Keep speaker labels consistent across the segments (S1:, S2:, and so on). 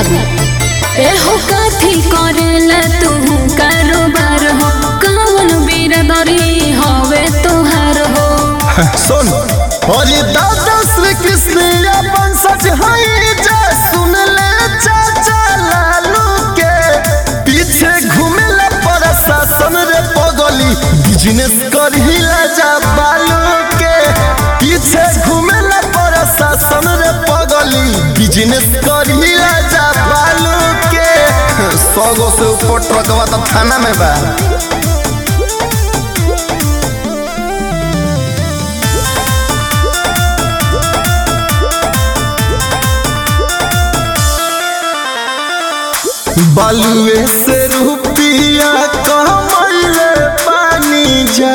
S1: बाबू ए हो काथी करेला तू कारोबार हो कौन बिरदरी हवे तोहार हो
S2: सुन अरे दादा श्री कृष्ण अपन सच हई जय सुन ले चाचा लालू के पीछे घूमेला प्रशासन रे पगली बिजनेस करहिला जा बालू के पीछे घूमेला प्रशासन रे पगली बिजनेस करहिला जा बालू के सौ गो से ऊपर ट्रकवा तो थाना में बा बालुए से रुपिया कमैले पानी जा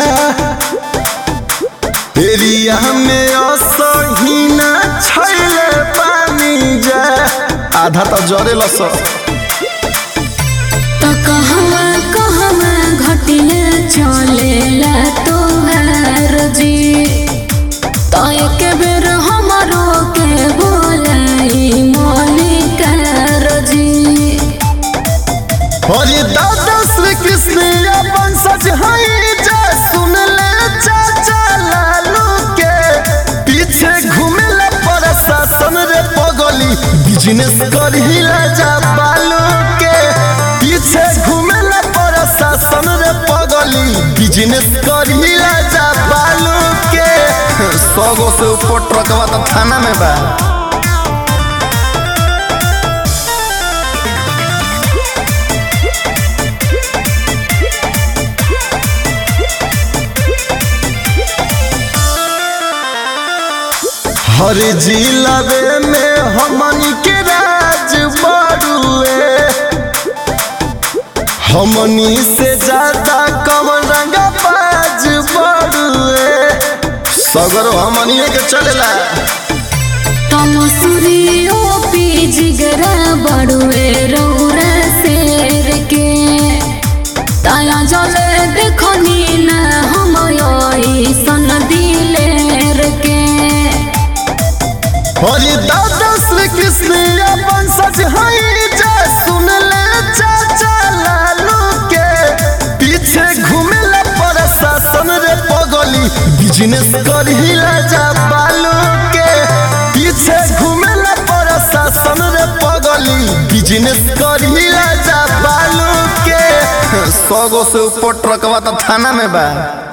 S2: एरिया में असहीना छैले पानी जा आधा तो जरे लस
S1: तो कहवा कहवा घटिया चलेला तोहार जी तो एक बेर हमरो के बोलाई मलिकार जी
S2: अरे दादा श्री कृष्ण अपन सच हई जय सुन ले चाचा लालू के पीछे घूमेला प्रशासन रे पगली बिजनेस करहिला जा बालू के पीछे घूमेला प्रशासन रे पगली बिजनेस करहिला जा बालू के सौ गो से ऊपर ट्रकवा तो थाना में बा हर जिलावे में हमनी के राज बड़ुए हमनी से ज्यादा कम रंगा बाज बड़ुए सगर हमनी के चलेला
S1: तमसुरियो पी जिगरा बड़ुए रौरा शेर के ताया जले देखनी ना हम सन दिलेर के
S2: हरि दादा श्री कृष्ण अपन सच हई जय सुन ले चाचा लालू के पीछे घूमेला प्रशासन रे पगली बिजनेस करहिला जा बालू के पीछे घूमेला प्रशासन रे पगली बिजनेस करहिला जा बालू के सौ गो से ऊपर ट्रकवा तो थाना में बा